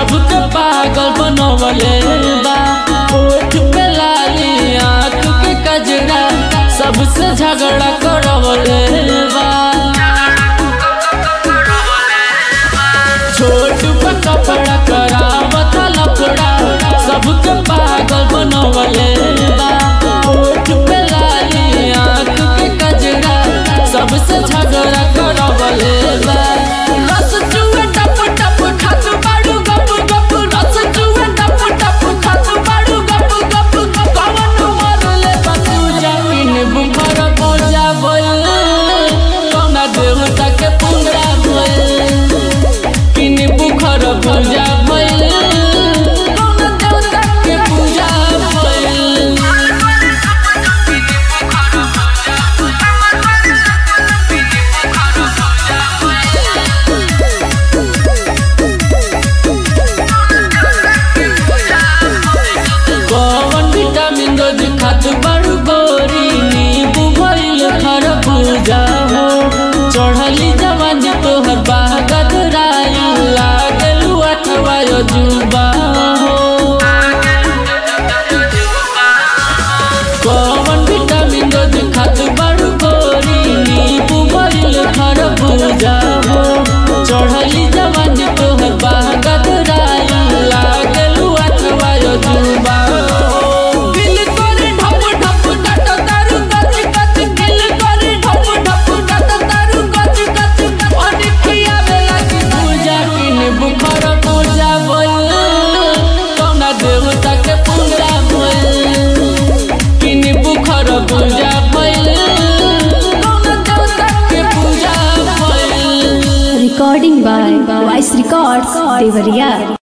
सबके पागल बनवले बा ओठ पे लाली आँख के कजरा सबसे झगड़ा करवले बा छोट पे कपड़ा करावत लफड़ा सबके पागल बनवले बा ओठ पे लाली आँख के कजरा सबसे झगड़ा करवले बा रस चुए टप टप खात बाड़ू गप गप रस चुए टप टप खात बाड़ू गप गप कवन मरले बतूजा इन बुखर पूजा बोल कौना देवता के पूजा बोल किन बुखर पूजा भइल कौन देवता के पूजा भइल कौन विटामिन रोज खात बड़ू गोरी नींबू भइल खरबूजा हो चढ़ली जवानी तोहर बागद राई लागलू अठवा जुबा हो कौन विटामिन रोज खात बड़ू गोरी नींबू भइल खरबूजा हो चढ़ली जवानी तोहर बागद राई लागलू अठवा जुबा हो दिल करे ढप ढप डट तारू गच गच दिल करे ढप ढप डट तारू गच गच अनिखिया बेला की पूजा किन बुखर पूजा बोल कौना देवता के पूजा बोल किन बुखर पूजा बोल कौना देवता के पूजा बोल Recording by Voice Records, Devariya.